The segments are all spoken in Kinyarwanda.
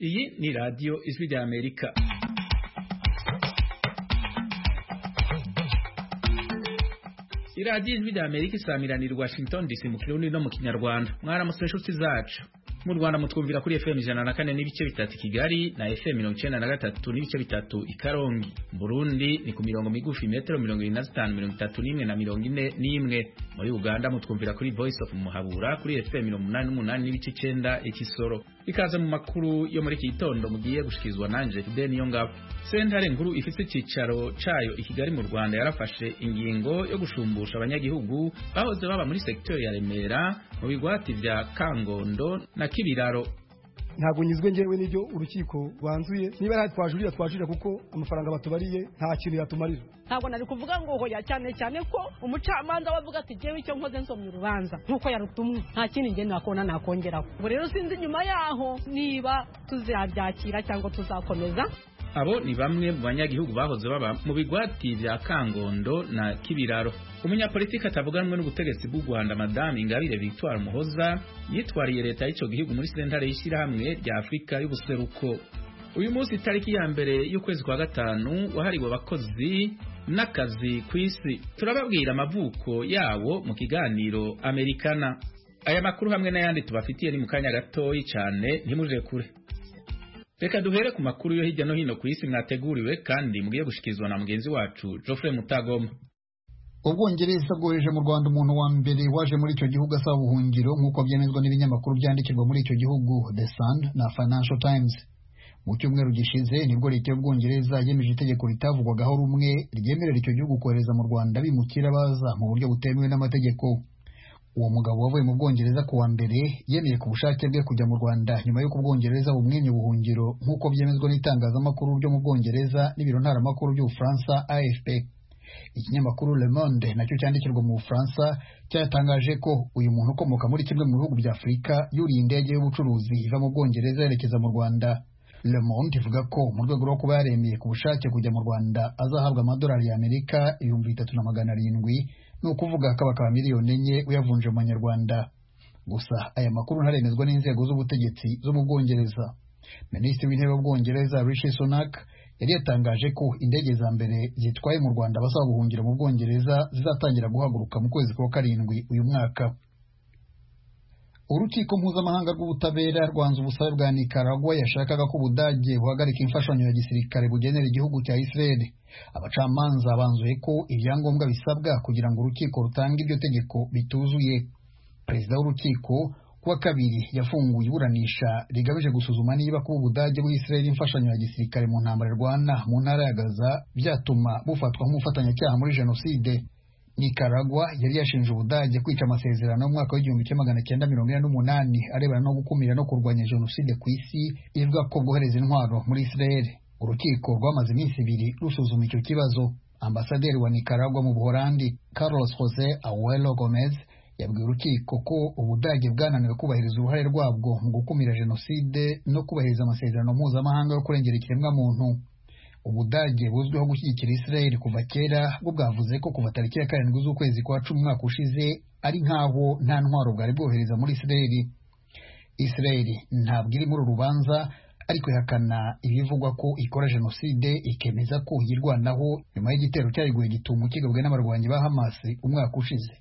Iyi ni radiyo ijwi ry'Amerika iradiyo ijwi ry'Amerika isamiraniye i Washington DC mu kirundi no mu kinyarwanda mwaramutse inshuti zacu mu Rwanda mutwumvira kuri FM ijana na kane n'ibice bitatu Kigali na FM mirongo icyenda na gatatu n'ibice bitatu i Karongi Burundi ni ku mirongo migufi metero mirongo irindwi na zitanu mirongo itatu n'imwe na mirongo ine n'imwe muri Uganda mutwumvira kuri Voice of Muhabura kuri FM mirongo umunani n'umunani n'ibice icyenda ikisoro ikaze mu makuru yo muri iki gitondo mugiye gushikirizwa nanje Fidel Niyongabo sentare nkuru ifite icyicaro cayo i Kigali mu Rwanda yarafashe ingingo yo gushumbusha abanyagihugu bahoze baba muri sekiteri ya Remera mu bigwati vya Kangondo na k'ibiraro ntabwo nyizwe ngewe n'ibyo urukiko rwanzuye niba ari twajurira twajurira kuko amafaranga batubariye nta kintu yatumarira ntabwo nari kuvuga ngo hoya cyane cyane ko umucamanza we avuga ati ngewe icyo nkoze nsomye urubanza nk'uko yarutumwe nta kindi nge nakona nakongeraho ubu rero sinzi nyuma yaho niba tuzabyakira cyangwa tuzakomeza abo ni bamwe mu banyagihugu bahoze baba mu bigwati vya Kangondo na Kibiraro umunyapolitiki atavuga rumwe n'ubutegetsi bw'u Rwanda Madame Ingabire Victoire Muhoza yitwariye leta y'ico gihugu muri sentare y'ishirahamwe rya Afurika y'ubuseruko uyu munsi itariki ya mbere y'ukwezi kwa gatanu wahariwe abakozi n'akazi ku isi turababwira amavuko yawo mu kiganiro Amerikana aya makuru hamwe n'ayandi tubafitiye ni mu kanya gatoyi cyane ntimuje kure Reka duhere ku makuru yo hirya no hino ku isi mwateguriwe kandi mugiye gushikizwa na mugenzi wacu Geoffrey Mutagoma. Ubwongereza bwohereje mu Rwanda umuntu wa mbere waje muri icyo gihugu asaba ubuhungiro nk'uko byemezwa n'ibinyamakuru byandikirwa muri icyo gihugu The Sun na Financial Times. Mu cyumweru gishize nibwo leta y'Ubwongereza yemeje itegeko ritavugwagaho rumwe ryemerera icyo gihugu kohereza mu Rwanda bimukira baza mu buryo butemewe n'amategeko. uwo mugabo wavuye mu bwongereza kuwa mbere yemeye ku bushake bwe kujya mu rwanda nyuma y'uko ubwongereza bumwenya ubuhungiro nk'uko byemezwa n'itangazamakuru ryo mu bwongereza n'ibiro ntaramakuru by'ubufaransa afp ikinyamakuru le monde nacyo cyandikirwa mu bufaransa cyatangaje ko uyu muntu ukomoka muri kimwe mu bihugu bya afurika yuriye indege y'ubucuruzi iva mu bwongereza yerekeza mu rwanda le monde ivuga ko mu rwego rwo kuba yaremeye ku bushake kujya mu rwanda azahabwa amadolari y'amerika ibihumbi bitatu na magana arindwi ni ukuvuga akaba ka miliyoni enye uyavunje mu manyarwanda gusa aya makuru ntaremezwa n'inzego z'ubutegetsi zo mu bwongereza minisitiri w'intebe w'ubwongereza rishi sunak yari yatangaje ko indege za mbere zitwaye mu rwanda abasaba guhungira mu bwongereza zizatangira guhaguruka mu kwezi kwa karindwi uyu mwaka urukiko mpuzamahanga rw'ubutabera rwanze ubusabe bwa nikaragwa yashakaga ko ubudage buhagarika imfashanyo ya gisirikare bugenera igihugu cya israeli abacamanza banzuye ko ibyangombwa bisabwa kugira ngo urukiko rutange iryo tegeko bituzuye perezida w'urukiko kuwa kabiri yafunguye iburanisha rigamije gusuzuma niba kuba ubudage bw'isirayeli imfashanyo ya gisirikare mu ntambara rwana mu ntara ya gaza byatuma bufatwa nk'umufatanyacyaha muri jenoside nikaragwa yari yashinje ubudage kwica amasezerano y'umwaka w'igihumbi kimwe magana cyenda mirongo ine n'umunani arebana no gukumira no kurwanya jenoside ku isi ivuga ko bwohereza intwaro muri isirayeli urukiko rwamaze iminsi ibiri rusuzuma icyo kibazo ambasaderi wa nikaragwa mu buholandi carlos jose awelo gomez yabwiye urukiko ko ubudage bwananiwe kubahiriza uruhare rwabwo mu gukumira jenoside no kubahiriza amasezerano mpuzamahanga yo kurengera ikiremwamuntu ubudage buzwiho gushyigikira israel kuva kera bwo bwavuze ko kuva tariki ya karindwi z'ukwezi kwa cumi umwaka ushize ari nk'aho nta ntwaro bwari bwohereza muri israel israel ntabwo iri muri uru rubanza ariko ihakana ibivugwa ko ikora jenoside ikemeza ko yirwanaho nyuma y'igitero cyariguye gitumo kigabwe n'abarwanyi ba hamas umwaka ushize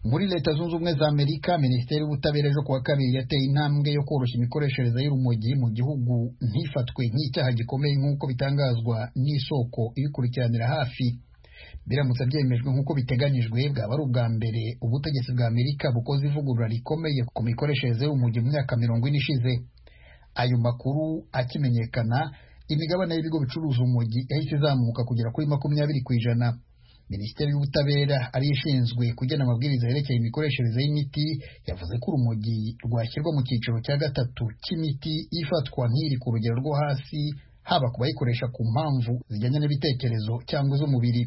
muri leta zunze ubumwe za amerika minisiteri y'ubutabera ejo kuwa kabiri yateye intambwe yo koroshya imikoreshereze y'urumogi mu gihugu ntifatwe nk'icyaha gikomeye nk'uko bitangazwa n'isoko ibikurikiranira hafi biramutse byemejwe nk'uko biteganyijwe bwaba ari ubwa mbere ubutegetsi bwa amerika bukoze ivugurura rikomeye ku mikoreshereze y'urumogi mu myaka mirongo ine ishize ayo makuru akimenyekana imigabane y'ibigo bicuruza urumogi yahise izamuka kugera kuri makumyabiri ku ijana minisiteri y'ubutabera ariyo ishinzwe kugena amabwiriza yerekeye imikoreshereze y'imiti yavuze ko urumogi rwashyirwa mu cyiciro cya gatatu cy'imiti ifatwa nk'iri ku rugero rwo hasi haba ku bayikoresha ku mpamvu zijyanye n'ibitekerezo cyangwa iz'umubiri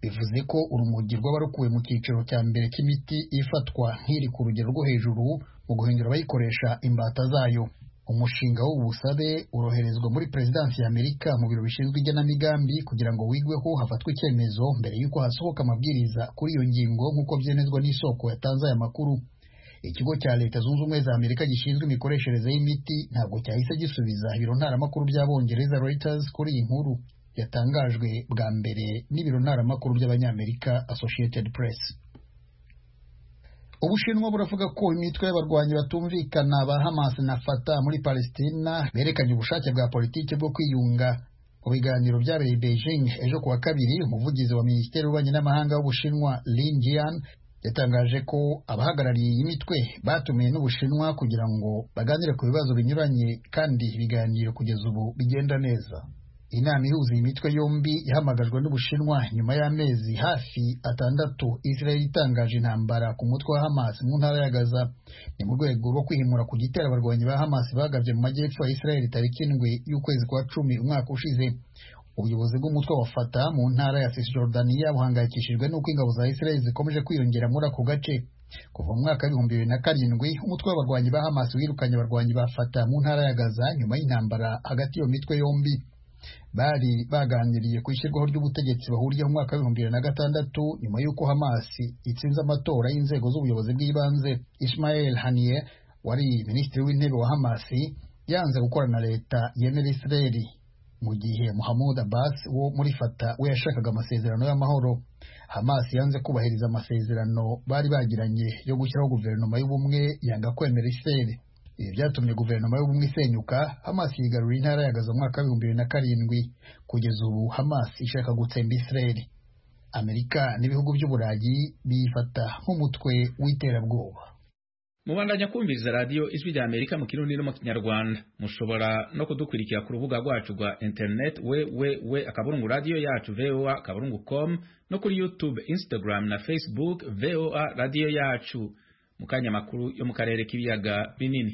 bivuze ko urumogi rwaba rukuwe mu cyiciro cya mbere cy'imiti ifatwa nk'iri ku rugero rwo hejuru mu guhindura abayikoresha imbata zayo umushinga w'ubusabe uroherezwa muri perezidansi ya amerika mu biro bishinzwe igenamigambi kugira ngo wigweho hafatwe icyemezo mbere y'uko hasohoka amabwiriza kuri iyo ngingo nk'uko byemezwa n'isoko yatanze aya makuru ikigo cya leta zunze ubumwe za amerika gishinzwe imikoreshereze y'imiti ntabwo cyahise gisubiza ibiro ntaramakuru by'abongereza reuters kuri iyi nkuru yatangajwe bwa mbere n'ibiro ntaramakuru by'abanyamerika associated press ubushinwa buravuga ko imitwe y'abarwanyi batumvikana ba hamas na fata muri palestina berekanye ubushake bwa politiki bwo kwiyunga mu biganiro byabereye beijing ejo kuwa kabiri umuvugizi wa minisiteri y'ububanyi n'amahanga w'ubushinwa lin jian yatangaje ko abahagarariye iyi mitwe batumiwe n'ubushinwa kugira ngo baganire ku bibazo binyuranye kandi ibiganiro kugeza ubu bigenda neza inama ihuza iyi mitwe yombi yahamagajwe n'ubushinwa nyuma y'amezi hafi atandatu israel itangaje intambara ku mutwe wa hamas mu ntara ya gaza ni mu rwego rwo kwihimura ku gitero abarwanyi ba hamas bagabye mu majyepfo ya israel tariki indwi y'ukwezi kwa cumi umwaka ushize ubuyobozi bw'umutwe wa fata mu ntara ya cisjordania buhangayikishijwe n'uko ingabo za israel zikomeje kwiyongera muri ako gace kuva mu mwaka w'ibihumbi bibiri na karindwi umutwe w'abarwanyi ba hamas wirukanye abarwanyi ba fata mu ntara ya gaza nyuma y'intambara hagati y'iyo mitwe yombi bari baganiriye ku ishyirwaho ry'ubutegetsi bahuriye mu mwaka w'ibihumbi bibiri na gatandatu nyuma y'uko hamas itsinze amatora y'inzego z'ubuyobozi bw'ibanze ismael haniye wari minisitiri w'intebe wa hamas yanze gukorana na leta yemera israel mu gihe muhamud abbas wo muri fata we yashakaga amasezerano y'amahoro hamas yanze kubahiriza amasezerano bari bagiranye yo gushyiraho guverinoma y'ubumwe yanga kwemera israel ibi byatumye guverinoma y'ubumwe isenyuka hamas yigarurira intara ya gaza mwaka w'ibihumbi bibiri na karindwi kugeza ubu hamas ishaka gutsemba israel amerika n'ibihugu by'uburayi biyifata nk'umutwe w'iterabwoba mubandanya kumviriza radiyo ijwi rya amerika mu kirundi no mu kinyarwanda mushobora no kudukurikira ku rubuga rwacu rwa interineti www akaburungu radiyo yacu voa akaburungu com no kuri youtube instagram na facebook voa radiyo yacu mu kanya makuru yo mu karere k'ibiyaga binini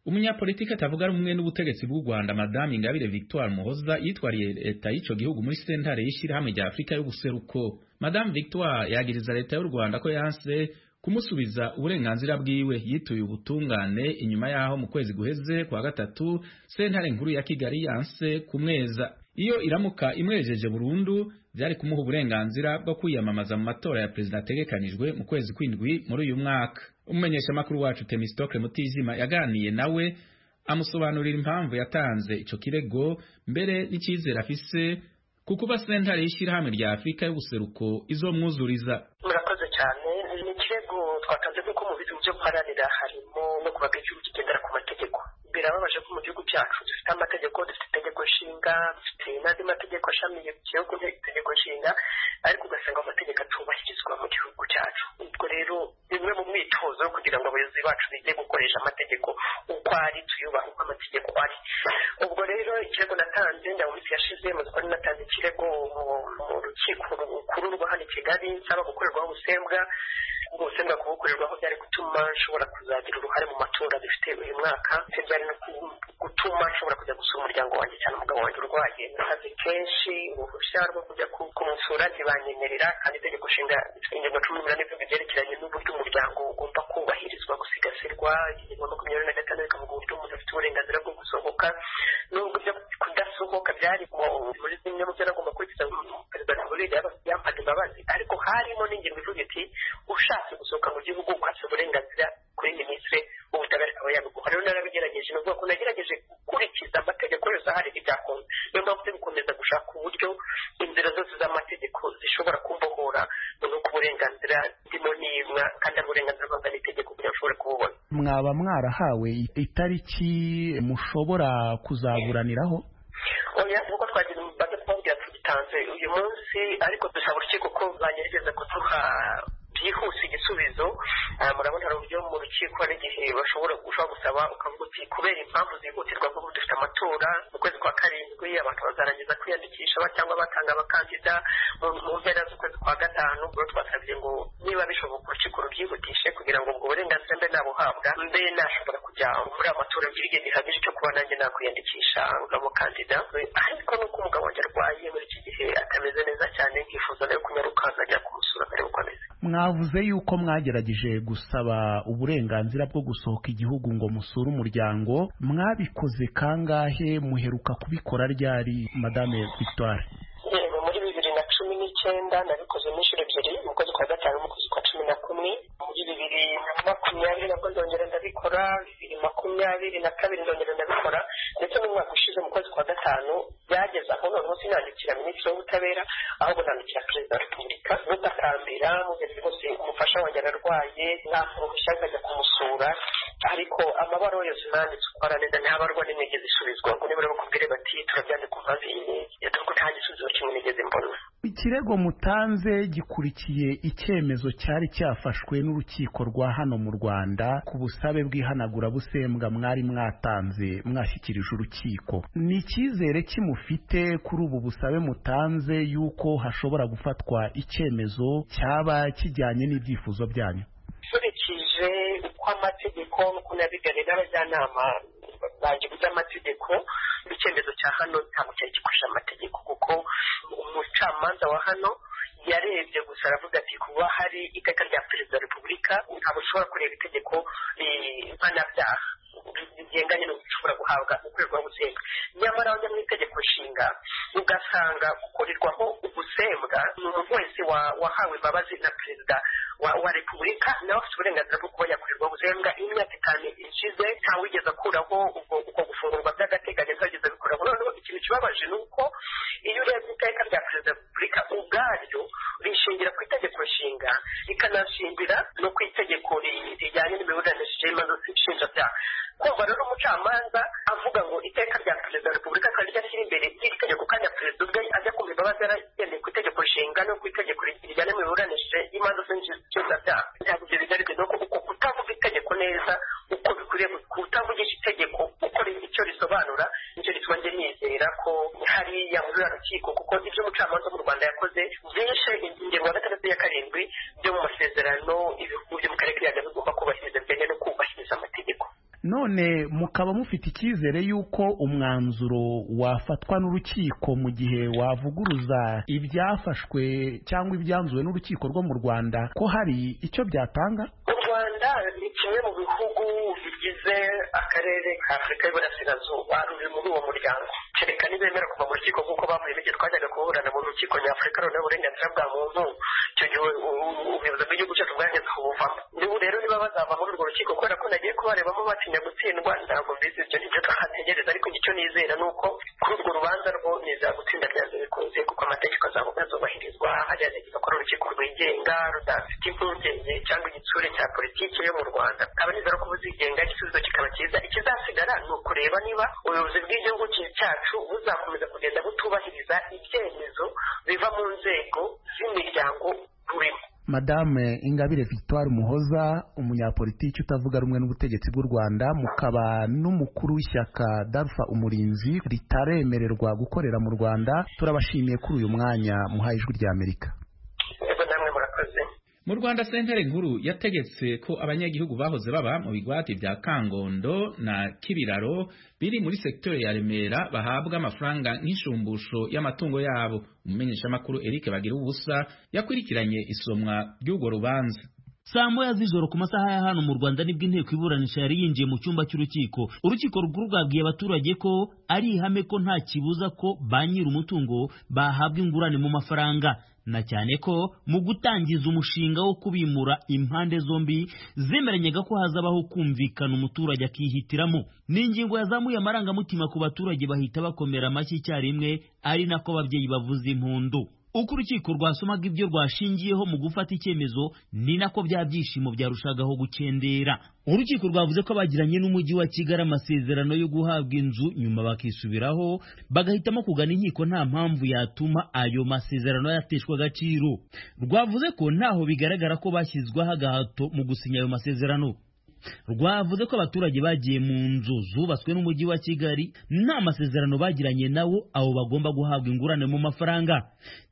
umunyapolitiki atavuga ari umwe n'ubutegetsi bw'u rwanda madamu ingabire victoire muhoza yitwariye leta y'icyo gihugu muri sentare y'ishyirahamwe rya afurika y'ubuseruko madamu victoire yagiriza leta y'u rwanda ko yanse kumusubiza uburenganzira bwiwe yituye ubutungane inyuma yaho mu kwezi guheze kwa gatatu sentare nkuru ya kigali yanse kumweza iyo iramuka imwejeje burundu byari kumuha uburenganzira bwo kwiyamamaza mu matora ya perezida ategekanijwe mu kwezi kw'indwi muri uyu mwaka umumenyeshamakuru wacu temistokle mutijima yaganiye nawe amusobanurira impamvu yatanze icyo kirego mbere n'icyizere afise ku kuba sentare y'ishyirahamwe rya afurika y'ubuseruko izomwuzuriza murakoze cyane ni ikirego twatanze kuko mu bintu byo guharanira harimo no kubaga igihugu kigendera ku mategeko birababaje ko mu gihugu cyacu dufite amategeko dufite itegeko nshinga dufite n'andi mategeko ashamiye ku gihugu itegeko nshinga ariko ugasanga amategeko atubahirizwa mu gihugu cyacu ubwo rero bimwe mu myitozo kugira ngo abayobozi bacu bige gukoresha amategeko uko ari tuyubaha uko amategeko ari ubwo rero ikirego natanze nda minsi yashize mu ko natanze ikirego mu rukiko rukuru rwa hano i kigali nsaba gukorerwaho ubusembwa ubwo busembwa kubukorerwaho byari gutuma nshobora kuzagira uruhare mu matora dufite uyu mwaka byari no gutuma nshobora kujya gusura umuryango wanjye cyane umugabo wanjye urwaye nakazi kenshi uruhushya rwo kujya kumusura ntibanyemerera kandi itegeko nshinga ingingo cumi n'umunani byerekeranye n'uburyo umuryango ugomba kubahirizwa gusigasirwa ingingo makumyabiri na gatandatu ikavuga uburyo umuntu afite uburenganzira bwo gusohoka n'ubwo ibyo kudasohoka byari muri zimwe mu byo nagomba kurikiza perezida repubulika yampaga imbabazi ariko harimo n'ingingo ivuga iti ushatse gusohoka mu gihugu ukatse uburenganzira kuri minisitiri w'ubutabera akaba yabiguha rero narabigerageje ni ukuvuga ko nagerageje gukurikiza amategeko yose ahari ibyakunze niyo mpamvu turi gukomeza gushaka uburyo inzira zose z'amategeko zishobora kumbohora nuko uburenganzira ndimo nimwa kandi ari uburenganzira bwanza n'itegeko kugira ngo ushobore kububona mwaba mwarahawe itariki mushobora kuzaburaniraho oya nk'uko twagira bajya kubabwira tugitanze uyu munsi ariko dusaba urukiko ko bagerageza kuduha byihuse igisubizo murabona hari uburyo mu rukiko n'igihe bashobora ushobora gusaba ukavuga uti kubera impamvu zihutirwa kuko dufite amatora mu kwezi kwa karindwi abantu bazarangiza kwiyandikisha cyangwa batanga abakandida mu mpera z'ukwezi kwa gatanu ubwo twasabye ngo niba bishoboka urukiko rubyihutishe kugira ngo ubwo burenganzira mbe nabuhabwa mbe nashobora kujya muri amatora agira igihe gihagije cyo kuba nanjye nakwiyandikisha nk'abakandida ariko n'uko umugabo wanjye arwaye muri iki gihe atameze neza cyane nkifuza nawe kunyaruka nkajya kumusura akareba uko ameze mwavuze yuko mwagerageje gusaba uburenganzira bwo gusohoka igihugu ngo musure umuryango mwabikoze kangahe muheruka kubikora ryari madame victoire yego muri bibiri na cumi n'icyenda nabikoze n'inshuro ebyiri mu kwezi kwa gatanu mu kwezi kwa cumi na kumwe muri bibiri na makumyabiri na makumyabiri na kabiri ndongera ndabikora ndetse n'umwaka ushize mu kwezi kwa gatanu byageze aho noneho sinandikira minisitiri w'ubutabera ahubwo nandikira perezida wa repubulika rutakambira mugeze rwose umufasha wanjye ararwaye ntabwo uruhushya nkajya kumusura ariko amabaro yose nanditse uko aranenda ntihabarwa n'imigezi isubizwa ngo nibura bakubwire bati turabyandika impamvu iyi n'iyi dore ko nta gisubizo kimwe nigeze mbona ikirego mutanze gikurikiye icyemezo cyari cyafashwe n'urukiko rwa hano mu rwanda ku busabe bw'ihanagurabusembwa mwari mwatanze mwashyikirije urukiko ni icyizere kimufite kuri ubu busabe mutanze y'uko hashobora gufatwa icyemezo cyaba kijyanye n'ibyifuzo byanyu nkurikije uko amategeko n'uko nabiganye n'abajyanama banjye by'amategeko icyemezo cya hano ntabwo cyari gikoresha amategeko kuko umucamanza wa hano yarebye gusa aravuga ati kuba hari iteka rya perezida wa repubulika ntabwo ushobora kureba itegeko mpanabyaha rigenganye no gushobora guhabwa ukorerwaho ubusembwa nyamara wajya mu itegeko nshinga ugasanga gukorerwaho ubusembwa ni umuntu wese wahawe imbabazi na perezida wa repubulika nawe afite uburenganzira bwo kuba yakorerwa ubusembwa imyaka itanu ishize ntawigeze akuraho ubwo gufungurwa by'agateganyo ntawigeze abikuraho noneho ikintu kibabaje ni uko iyo urebye iteka rya perezida wa repubulika ubwaryo rishingira ku itegeko nshinga rikanashingira no ku itegeko rijyanye n'imiburanishije y'imanza nshinjabyaha kumva rero umucamanza avuga ngo iteka rya perezida wa repubulika kandi ryashyira imbere iri tegeko kandi perezida ubwe ajya kumva imbabazi yaragendeye ku itegeko nshinga no ku itegeko rijyana n'imiburanishije y'imanza z'inshinjabyaha ntabwo ibyo bigaragara ni uko kutavuga itegeko neza uko bikwiriye kutavugisha itegeko uko icyo risobanura nicyo gituma njye nizera ko hari yahurira rukiko kuko ibyo umucamanza mu rwanda yakoze byishe ingingo ya gatandatu ya karindwi byo mu masezerano ibihugu byo mu karere k'ibiyaga bigomba kubahiriza bijyanye no kubahiriza amategeko none mukaba mufite icyizere y'uko umwanzuro wafatwa n'urukiko mu gihe wavuguruza ibyafashwe cyangwa ibyanzuwe n'urukiko rwo mu rwanda ko hari icyo byatanga u rwanda ni kimwe mu bihugu bigize akarere ka afurika y'uburasirazuba ruri muri uwo muryango kereka ntibemera kuva mu rukiko nk'uko bavuyemo igihe twajyaga kuburana mu rukiko nyafurika runeho uburenganzira bwa muntu icyo gihe ubuyobozi bw'igihugu cyacu bwageze kubuvamo nibu rero niba bazava muri urwo rukiko kubera ko nagiye kubarebamo batinya gutsindwa ntabwo mbizi ibyo nibyo twahategereza ariko icyo nizera ni uko kuri urwo rubanza rwo nizera gutsinda ryanze bikunze kuko amategeko azabubahirizwa hagerageza ko urukiko rwigenga rudafite impungenge cyangwa igitsure cya politiki yo mu rwanda nkaba nizera ko buzigenga igisubizo kikaba cyiza ikizasigara ni ukureba niba ubuyobozi bw'igihugu cyacu buzakomeza kugenda butubahiriza ibyemezo biva mu nzego z'imiryango turimo madame ingabire victoire muhoza umunyapolitiki utavuga rumwe n'ubutegetsi bw'u rwanda mukaba n'umukuru w'ishyaka darufa umurinzi ritaremererwa gukorera mu rwanda turabashimiye kuri uyu mwanya muhaye ijwi ry'amerika mu rwanda sentare nkuru yategetse ko abanyagihugu bahoze baba mu bigwati bya kangondo na kibiraro biri muri sekiteri ya remera bahabwa amafaranga nk'inshumbusho y'amatungo yabo umumenyeshamakuru eric bagira ubusa yakurikiranye isomwa ry'urwo rubanza saa moya z'ijoro ku masaha ya hano mu rwanda nibwo inteko iburanisha yari yinjiye mu cyumba cy'urukiko urukiko rukuru rwabwiye abaturage ko ari ihame ko nta kibuza ko ba nyir'umutungo bahabwa ingurane mu mafaranga na cyane ko mu gutangiza umushinga wo kubimura impande zombi zemeranyaga ko hazabaho kumvikana umuturage akihitiramo ni ingingo yazamuye amarangamutima ku baturage bahita bakomera amashyi icyarimwe ari nako ababyeyi bavuza impundu uko urukiko rwasomaga ibyo rwashingiyeho mu gufata icyemezo ni nako bya byishimo byarushagaho gukendera urukiko rwavuze ko bagiranye n'umujyi wa kigali amasezerano yo guhabwa inzu nyuma bakisubiraho bagahitamo kugana inkiko nta mpamvu yatuma ayo masezerano yateshwa agaciro rwavuze ko ntaho bigaragara ko bashyizweho agahato mu gusinya ayo masezerano rwavuze ko abaturage bagiye mu nzu zubatswe n'umujyi wa kigali nta masezerano bagiranye nabo abo bagomba guhabwa ingurane mu mafaranga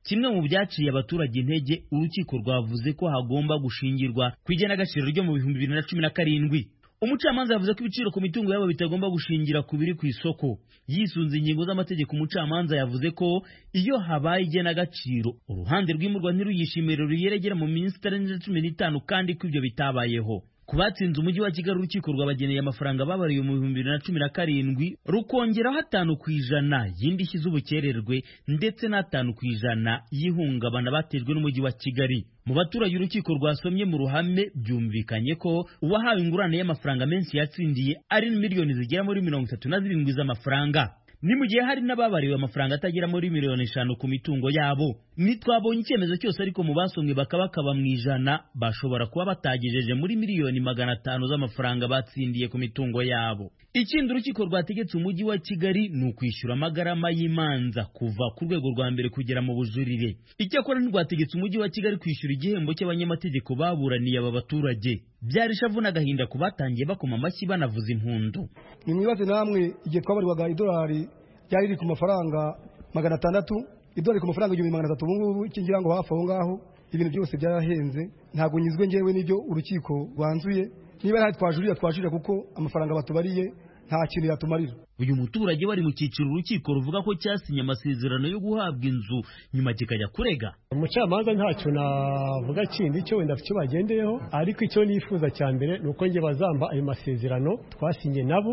kimwe mu byaciye abaturage intege urukiko rwavuze ko hagomba gushingirwa ku igenagaciro ryo mu bihumbi bibiri na cumi na karindwi umucamanza yavuze ko ibiciro ku mitungo yabo bitagomba gushingira ku biri ku isoko yisunze ingingo z'amategeko umucamanza yavuze ko iyo habaye igenagaciro uruhande rw'imurwa ntiruyishimire ruyeregera mu minsi itarenze cumi n'itanu kandi ko ibyo bitabayeho ku batsinze umujyi wa kigali urukiko rwabageneye amafaranga babariwe mu bihumbi bibiri na cumi na karindwi rukongeraho atanu ku ijana y'indishyi z'ubukererwe ndetse n'atanu ku ijana y'ihungabana batejwe n'umujyi wa kigali mu baturage urukiko rwasomye mu ruhame byumvikanye ko uwahawe ingurane y'amafaranga menshi yatsindiye ari miliyoni zigera muri mirongo itatu na zirindwi z'amafaranga ni mu gihe hari n'ababariwe amafaranga atagera muri miliyoni eshanu ku mitungo yabo ntitwabonye icyemezo cyose ariko mu basomwe bakaba bakaba mu ijana bashobora kuba batagejeje muri miliyoni magana atanu z'amafaranga batsindiye ku mitungo yabo ikindi urukiko rwategetse umujyi wa kigali ni ukwishyura amagarama y'imanza kuva ku rwego rwa mbere kugera mu bujurire icyakora ntirwategetse umujyi wa kigali kwishyura igihembo cy'abanyamategeko baburaniye aba baturage byari ishavu n'agahinda ku batangiye bakoma amashyi banavuza impundu nimwibaze namwe igihe twabarirwaga idolari ryari riri ku mafaranga magana atandatu idolari ku mafaranga igihumbi magana atatu ubu ngubu iki ngira ngo hafi aho ngaho ibintu byose byarahenze ntabwo nyizwe ngewe n'ibyo urukiko rwanzuye niba nta twajurira twajurira kuko amafaranga batubariye nta kintu yatumarira uyu muturage wari mu cyiciro urukiko ruvuga ko cyasinye amasezerano yo guhabwa inzu nyuma kikajya kurega umucamanza ntacyo navuga kindi cyo wenda icyo bagendeyeho ariko icyo nifuza cya mbere ni uko njye bazamba ayo masezerano twasinye nabo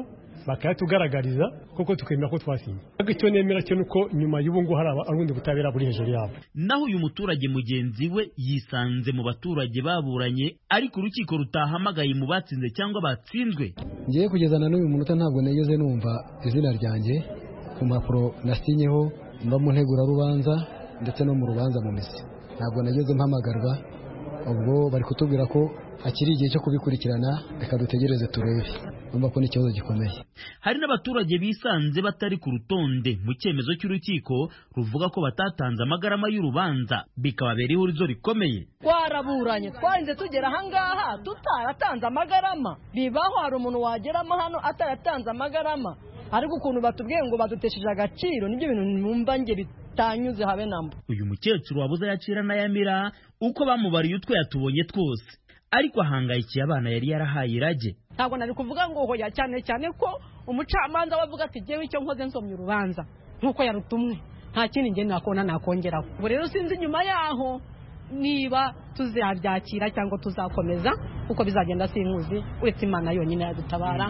bakayatugaragariza kuko tukemera ko twasinye ariko icyo nemera cyo nuko nyuma y'ubu ngubu hari ubundi butabera buri hejuru yabo naho uyu muturage mugenzi we yisanze mu baturage baburanye ariko urukiko rutahamagaye mu batsinze cyangwa batsinzwe ngiye kugeza na n'uyu munota ntabwo nigeze numva izina ryanjye ku mpapuro nasinyeho no mu ntegurarubanza ndetse no mu rubanza mu misi ntabwo nageze mpamagarwa ubwo bari kutubwira ko hakiri igihe cyo kubikurikirana reka dutegereze turebe urumva ko ni ikibazo gikomeye hari n'abaturage bisanze batari ku rutonde mu cyemezo cy'urukiko ruvuga ko batatanze amagarama y'urubanza bikababera ihurizo rikomeye twaraburanye twarinze tugera ahangaha tutaratanze amagarama bibaho hari umuntu wageramo hano ataratanze amagarama ariko ukuntu batubwiye ngo badutesheje agaciro nibyo bintu numva nge bitanyuze habe namba uyu mukecuru wabuze ayacira n'ayamira uko bamubariye utwe yatubonye twose ariko ahangayikiye abana yari yarahaye irage ntabwo nari kuvuga ngo hoya cyane cyane ko umucamanza we avuga ati ngewe icyo nkoze nsomye urubanza nk'uko yarutumwe nta kindi ngeni nakona nakongeraho ubu rero sinzi nyuma yaho niba tuzabyakira cyangwa tuzakomeza kuko bizagenda sinkuzi uretse imana yonyine yadutabara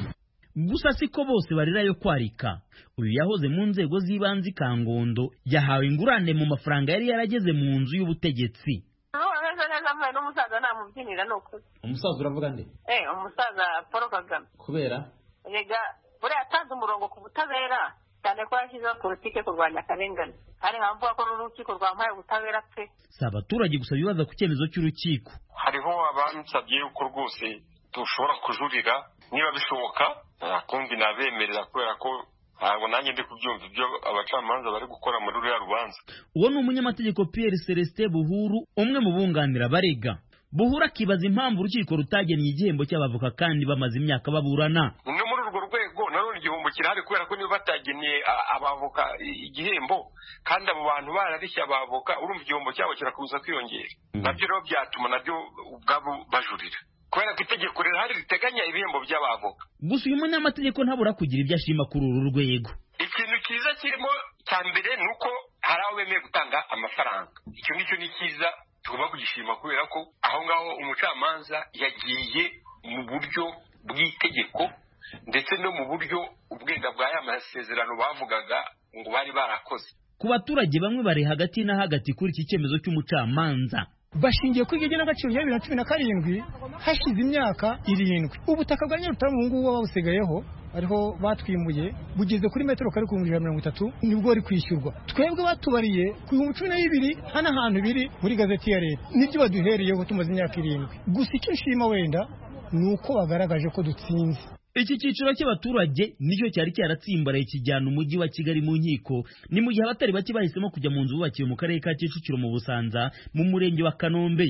gusa siko bose barirayo kwarika uyu yahoze mu nzego z'ibanze ikangondo yahawe ingurane mu mafaranga yari yarageze mu nzu y'ubutegetsi n'umusaza namubyinira ni ukuri umusaza uravuga nde eh umusaza paul kagame kubera rega buriya yatanze umurongo ku butabera cyane ko yashyizeho politiki yo kurwanya akarengane hari nkamvuga ko n'urukiko rwampaye ubutabera pe si abaturage gusa bibaza ku cyemezo cy'urukiko hariho abansabye yuko rwose dushobora kujurira niba bishoboka kumbi nabemerera kubera ko ntabwo nanjye ndi kubyumva ibyo abacamanza bari gukora muri ruriya rubanza uwo ni umunyamategeko Pierre celestin buhuru umwe mu bunganira barega buhura akibaza impamvu urukiko rutagennye igihembo cy'abavoka kandi bamaze imyaka baburana no muri urwo rwego nanone igihombo kirahari kubera ko niba batagennye abavoka igihembo kandi abo bantu bararishya abavoka urumva igihombo cyabo kirakomeza kwiyongera nabyo rero byatuma nabyo ubwabo bajurira kubera ko itegeko rihari riteganya ibihembo by'abavoka gusa uyu munyamategeko ntabura kugira ibyo ashima kuri uru rwego ikintu cyiza kirimo cya mbere ni uko hari aho bemeye gutanga amafaranga icyo ngicyo ni cyiza tugomba kugishima kubera ko aho ngaho umucamanza yagiye mu buryo bw'itegeko ndetse no mu buryo ubwenda bwa ya masezerano bavugaga ngo bari barakoze ku baturage bamwe bari hagati na hagati kuri iki cyemezo cy'umucamanza bashingiye kuri iryo genagaciro rya bibiri na cumi na karindwi hashize imyaka irindwi ubutaka bwa nyir'ubutara ubu ngubu babusigayeho ariho batwimuye bugeze kuri metero kare ku bihumbi ijana na mirongo itatu nibwo bari kwishyurwa twebwe batubariye ku bihumbi cumi na bibiri hano ahantu biri muri gazeti ya leta nibyo baduhereyeho tumaze imyaka irindwi gusa icyo nshima wenda ni uko bagaragaje ko dutsinze iki cyiciro cy'abaturage nicyo cyari cyaratsimbaraye kijyana umujyi wa kigali mu nkiko ni mu gihe abatari bake bahisemo kujya mu nzu bubakiwe mu karere ka kicukiro mu busanza mu murenge wa kanombe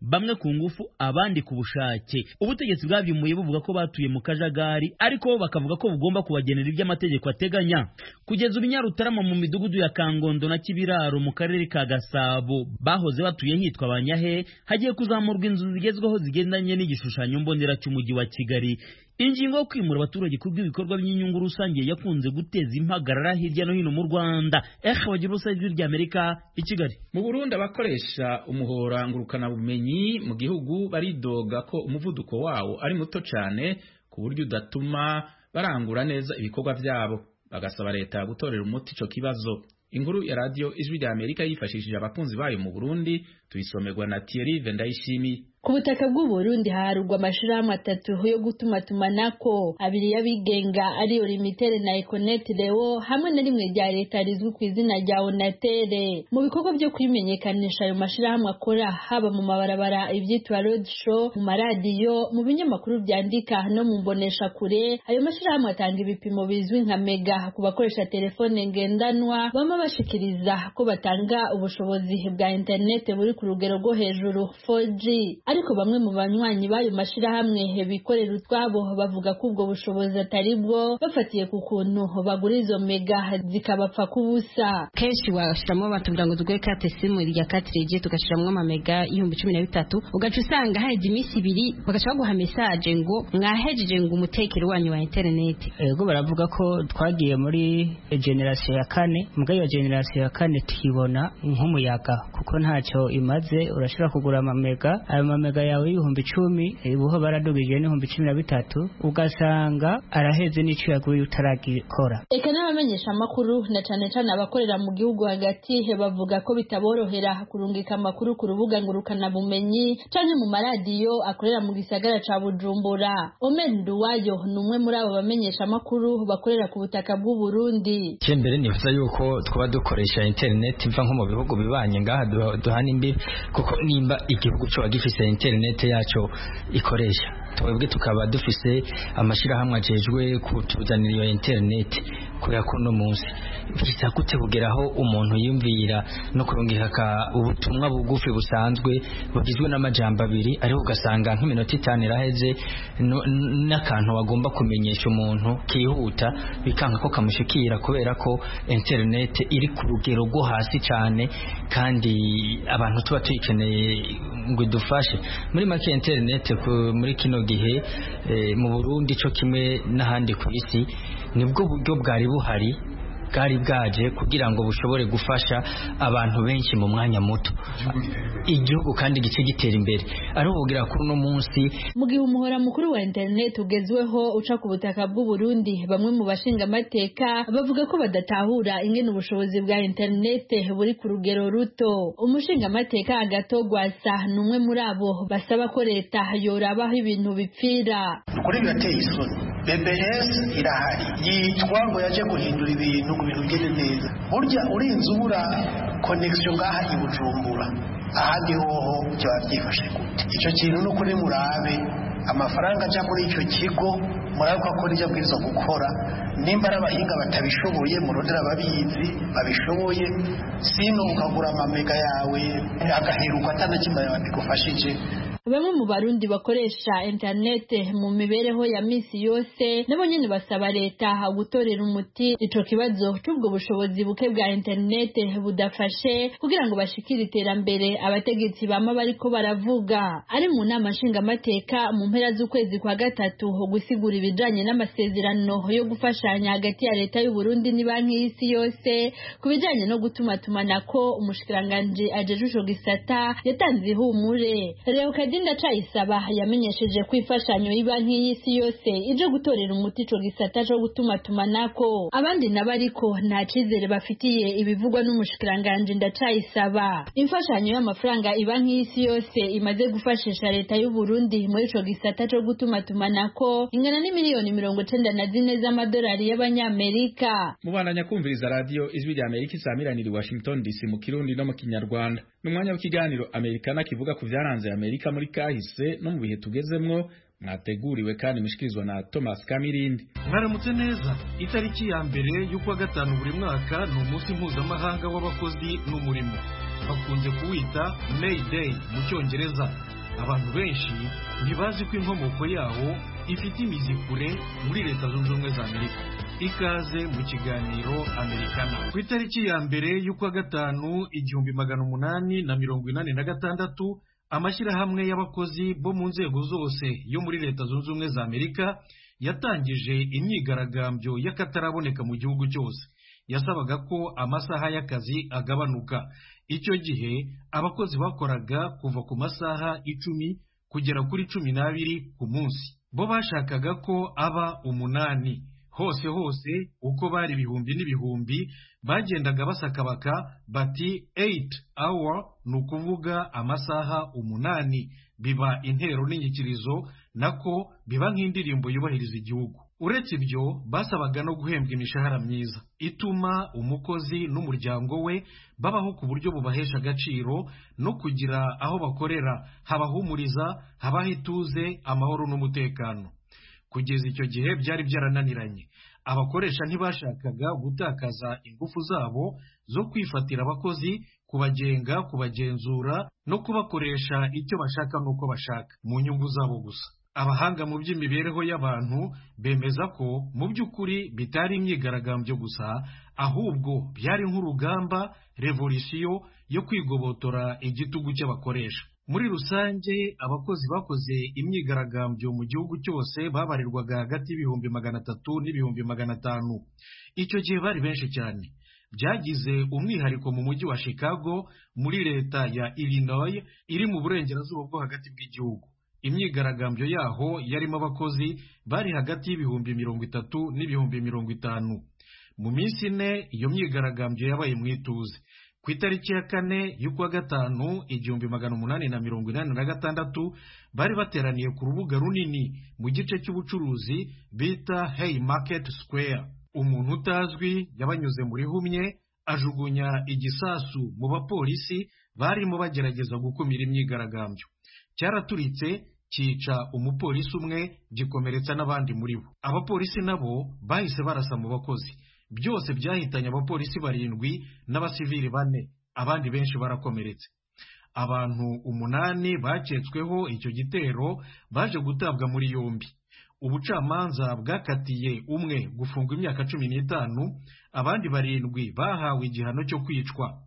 bamwe ku ngufu abandi ku bushake ubutegetsi bwabimuye buvuga ko batuye mu kajagari ariko bo bakavuga ko bugomba kubagenera iby'amategeko ateganya kugeza ubu inyarutarama mu midugudu ya kangondo na kibiraro mu karere ka gasabo bahoze batuye hitwa abanyahe hagiye kuzamurwa inzu zigezweho zigendanye n'igishushanyo mbonera cy'umujyi wa kigali ingingo yo kwimura abaturage ku bw'ibikorwa by'inyungu rusange yakunze guteza impagarara hirya no hino mu rwanda ehe bagira ubusa ijwi ry'amerika i kigali mu burundi abakoresha umuhora ngurukana ubumenyi mu gihugu baridoga ko umuvuduko wawo ari muto cyane ku buryo udatuma barangura neza ibikorwa byabo bagasaba leta gutorera umuti icyo kibazo inkuru ya radiyo ijwi rya amerika yifashishije abakunzi bayo mu burundi tuyisomerwa na thierry vendayishimiye ku butaka bw'uburundi haharurwa amashirahamwe atatu yo gutumatumanako abiri y'abigenga ariyo limitere na ekonete rewo hamwe na rimwe rya leta rizwi ku izina rya onatere mu bikorwa byo kwimenyekanisha ayo mashirahamwe akora haba mu mabarabara ibyitwa road show mu maradiyo mu binyamakuru byandika no mu mbonesha kure ayo mashirahamwe atanga ibipimo bizwi nka mega ku bakoresha telefone ngendanwa bama bashikiriza ko batanga ubushobozi bwa interinete buri ku rugero rwo hejuru 4G ariko bamwe mu banywanyi b'ayo mashirahamwe bikorera utwabo bavuga ko ubwo bushobozi atari bwo bafatiye ku kuntu bagura izo mega zikabapfa kubusa kenshi washyiramo batubwira ngo duguhe kate simu rya katirigi tugashyiramo amamega y'ibihumbi cumi na bitatu ugaca usanga haheze iminsi ibiri bagaca baguha mesaje ngo mwahejeje ngo umutekero wanyu wa interineti ego baravuga ko twagiye muri generasiyo ya kane mbwa iyo generasiyo ya kane tuyibona nk'umuyaga kuko ntacyo imaze urashobora kugura amamega ayo amamega yawe y'ibihumbi icumi ubuho baradugije n'ibihumbi cumi na bitatu ugasanga araheze n'icyo yaguye utaragikora eka n'abamenyesha amakuru na cane cane abakorera mu gihugu hagati bavuga ko bitaborohera kurungika amakuru ku rubuga ngurukanabumenyi canke mu maradiyo akorera mu gisagara ca bujumbura omen duwayo ni umwe muri abo bamenyesha amakuru bakorera ku butaka bw'uburundi cyembere nifuza yuko twaba dukoresha interineti mva nko mu bihugu bibanye ngaha duha- duhana imbibi kuko nimba igihugu coba gifise interineti yaco ikoresha twebwe tukaba dufise amashirahamwe ajejwe kutuzanira iyo interineti kubera ko no munsi bisa gute kugera aho umuntu yiyumvira no kurungika ka ubutumwa bugufi busanzwe bugizwe n'amajambo abiri ariko ugasanga nk'iminota itanu iraheze no- n- n'akantu wagomba kumenyesha umuntu kihuta bikanga ko kamushikira kubera ko interineti iri ku rugero rwo hasi cyane kandi abantu tuba tuyikeneye ngo idufashe muri make interineti ku- muri kino gihe eh, mu Burundi cyo kimwe n'ahandi ku isi nibwo buryo bwari buhari bwari bwaje kugira ngo bushobore gufasha abantu benshi mu mwanya muto igihugu kandi gice gitera imbere ari ubugira kuri uno munsi mu gihe umuhora mukuru wa interineti ugezweho uca ku butaka bw'uburundi bamwe mu bashinga amateka bavuga ko badatahura ingene ubushobozi bwa interineti buri ku rugero ruto umushinga amateka agato gwasa ni umwe muri abo basaba ko leta yoraba aho ibintu bipfira ukuri birateye isoni BBS irahari yitwa ngo yaje guhindura ibintu ngo ibintu bigende neza burya urinze ubura konegisiyo ngaha i Bujumbura ahandi hoho byaba byifashe gute icyo kintu ni ukuri murabe amafaranga ajya muri icyo kigo murabe ko nijya bwirizwa gukora nimba ari abahinga batabishoboye murondera ababizi babishoboye sino ukagura amamega yawe agaheruka atanakimba yawe bigufashije Bamwe mu barundi bakoresha interinete mu mibereho ya misi yose nabo nyene basaba leta gutorera umuti ico kibazo c'ubwo bushobozi buke bwa interinete budafashe kugira ngo bashikire iterambere abategetsi bama bariko baravuga ari mu nama nshingamateka mu mpera z'ukwezi kwa gatatu gusigura ibijanye n'amasezerano yo gufashanya hagati ya leta y'u Burundi ni banki y'isi yose ku bijanye no gutuma tumanako umushikiranganji ajeje ico gisata yatanze ihumure Leokadinda Cayisaba yamenyesheje ko imfashanyo y'Ibanki y'Isi yose ije gutorera umuti ico gisata co gutuma tumanako abandi nabo ariko nta cizere bafitiye ibivugwa n'umushikiranganje Ndacayisaba imfashanyo y'amafaranga Ibanki y'Isi yose imaze gufashisha leta y'u Burundi muri ico gisata co gutuma tumanako ingana n'imiliyoni mirongo cenda na zine z'amadolari y'abanyamerika mubandanya kumviriza radiyo ijwi rya amerika isamiraniye i washington dc mu kirundi no mu kinyarwanda ni umwanya w'ikiganiro amerikana kivuga ku byaranze amerika muri kahise no mu bihe tugezemwo mwateguriwe kandi mushikirizwa na thomas kamirindi mwaramutse neza itariki ya mbere y'ukwa gatanu buri mwaka ni umunsi mpuzamahanga w'abakozi n'umurimo bakunze kuwita may day mu cyongereza abantu benshi ntibazi ko inkomoko yawo ifite imizi kure muri leta zunze ubumwe za amerika ikaze mu kiganiro amerikana ku itariki ya mbere y'ukwa gatanu igihumbi magana umunani na mirongo inani na gatandatu amashyirahamwe y'abakozi bo mu nzego zose yo muri leta zunze ubumwe za amerika yatangije imyigaragambyo y'akataraboneka mu gihugu cyose yasabaga ko amasaha y'akazi agabanuka icyo gihe abakozi bakoraga kuva ku masaha icumi kugera kuri cumi n'abiri ku munsi bo bashakaga ko aba umunani hose hose uko bari ibihumbi n'ibihumbi bagendaga basakabaka bati 8 hour ni ukuvuga amasaha umunani biba intero n'inyikirizo nako biba nk'indirimbo yubahiriza igihugu uretse ibyo basabaga no guhembwa imishahara myiza ituma umukozi n'umuryango we babaho ku buryo bubahesha agaciro no kugira aho bakorera habahumuriza habaho ituze amahoro n'umutekano kugeza icyo gihe byari byarananiranye abakoresha ntibashakaga gutakaza ingufu zabo zo kwifatira abakozi kubagenga kubagenzura no kubakoresha icyo bashaka n'uko bashaka mu nyungu zabo gusa abahanga mu by'imibereho y'abantu bemeza ko mu by'ukuri bitari imyigaragambyo gusa ahubwo byari nk'urugamba revolisiyo yo kwigobotora igitugu cy'abakoresha muri rusange abakozi bakoze imyigaragambyo mu gihugu cyose babarirwaga hagati y'ibihumbi magana atatu n'ibihumbi magana atanu icyo gihe bari benshi cyane byagize umwihariko mu mujyi wa chicago muri leta ya illinois iri mu burengerazuba bwo hagati bw'igihugu imyigaragambyo yaho yarimo abakozi bari hagati y'ibihumbi mirongo itatu n'ibihumbi mirongo itanu mu minsi ine iyo myigaragambyo yabaye mu ituze ku itariki ya kane y'ukwa gatanu igihumbi magana umunani na mirongo inani na gatandatu bari bateraniye ku rubuga runini mu gice cy'ubucuruzi bita hey market square umuntu utazwi yabanyuze muri humye ajugunya igisasu mu bapolisi barimo bagerageza gukumira imyigaragambyo cyaraturitse cyica umupolisi umwe gikomeretsa n'abandi muri bo abapolisi nabo bahise barasa mu bakozi byose byahitanye abapolisi barindwi n'abasivili bane abandi benshi barakomeretse abantu umunani baketsweho icyo gitero baje gutabwa muri yombi ubucamanza bwakatiye umwe gufungwa imyaka cumi n'itanu abandi barindwi bahawe igihano cyo kwicwa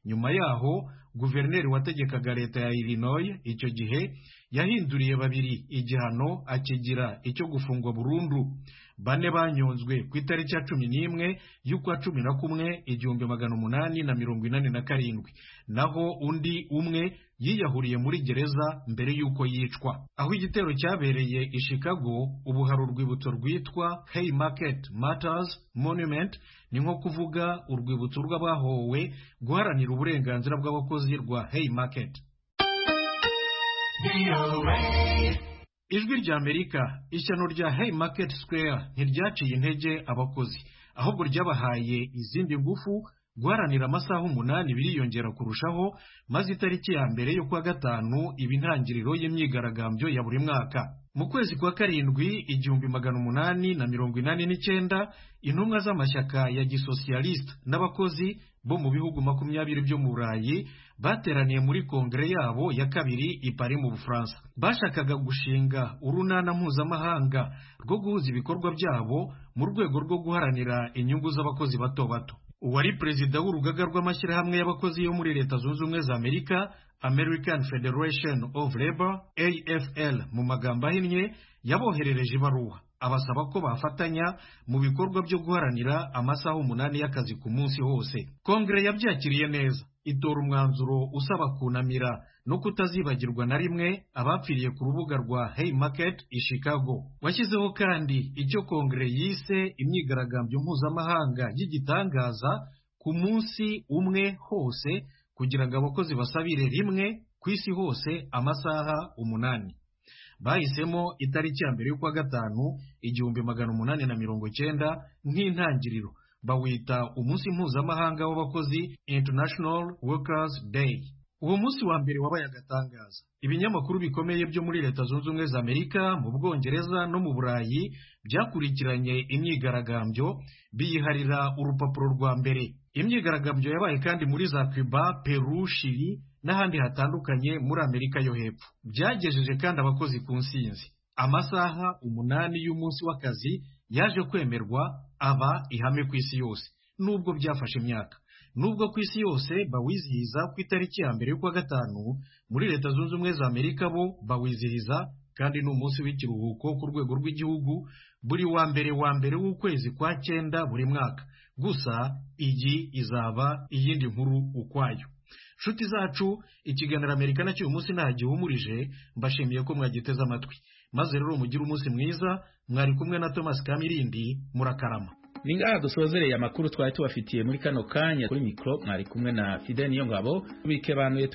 nyuma yaho guverineri wategekaga leta ya illinois icyo gihe yahinduriye babiri igihano akigira icyo gufungwa burundu bane banyonzwe ku itariki ya cumi n'imwe y'ukwa cumi na kumwe igihumbi magana umunani na mirongo inani na karindwi naho undi umwe yiyahuriye muri gereza mbere y'uko yicwa aho igitero cyabereye i chicago ubu hari urwibutso rwitwa hey market matters monument ni nko kuvuga urwibutso rw'abahowe guharanira uburenganzira bw'abakozi rwa hey market ijwi ry'amerika ishyano rya hey market square ntiryaciye intege abakozi ahubwo ryabahaye izindi ngufu guharanira amasaha umunani biriyongera kurushaho maze itariki ya mbere yo kuwa gatanu iba intangiriro y'imyigaragambyo ya buri mwaka mu kwezi kwa karindwi igihumbi magana umunani na mirongo inani n'icyenda intumwa z'amashyaka ya gisosiyalisita n'abakozi bo mu bihugu makumyabiri byo mu burayi bateraniye muri kongere yabo ya kabiri i Paris mu bufaransa bashakaga gushinga urunana mpuzamahanga rwo guhuza ibikorwa byabo mu rwego rwo guharanira inyungu z'abakozi bato bato uwari perezida w'urugaga rw'amashyirahamwe y'abakozi yo muri leta zunze ubumwe za amerika american federation of labor afl mu magambo ahinnye yaboherereje ibaruwa abasaba ko bafatanya mu bikorwa byo guharanira amasaha umunani y'akazi ku munsi hose kongere yabyakiriye neza itora umwanzuro usaba kunamira no kutazibagirwa na rimwe abapfiriye ku rubuga rwa hey market i chicago washyizeho kandi icyo kongere yise imyigaragambyo mpuzamahanga y'igitangaza ku munsi umwe hose kugira ngo abakozi basabire rimwe ku isi hose amasaha umunani bahisemo itariki ya mbere y'ukwa gatanu igihumbi magana umunani na mirongo cyenda nk'intangiriro bawita umunsi mpuzamahanga w'abakozi international workers day uwo munsi wa mbere wabaye agatangaza ibinyamakuru bikomeye byo muri leta zunze ubumwe za amerika mu bwongereza no mu burayi byakurikiranye imyigaragambyo biyiharira urupapuro rwa mbere imyigaragambyo yabaye kandi muri za cuba peru shiri n'ahandi hatandukanye muri amerika yo hepfo byagejeje kandi abakozi ku nsinzi amasaha umunani y'umunsi w'akazi yaje kwemerwa aba ihame ku isi yose nubwo byafashe imyaka nubwo ku isi yose bawizihiza ku itariki ya mbere y'ukwa gatanu muri leta zunze ubumwe za amerika bo bawizihiza kandi ni umunsi w'ikiruhuko ku rwego rw'igihugu buri wa mbere wa mbere w'ukwezi kwa cyenda buri mwaka gusa iyi izaba iyindi nkuru ukwayo nshuti zacu ikiganiro amerika nacyo uyu munsi nta gihumurije mbashimiye ko mwagiteze amatwi maze rero mugire umunsi mwiza mwari kumwe na thomas kamirindi murakarama ni ngaha dusozereye amakuru twari tubafitiye muri kano kanya kuri mikoro mwari kumwe na fide niyo ngabo tubike bantu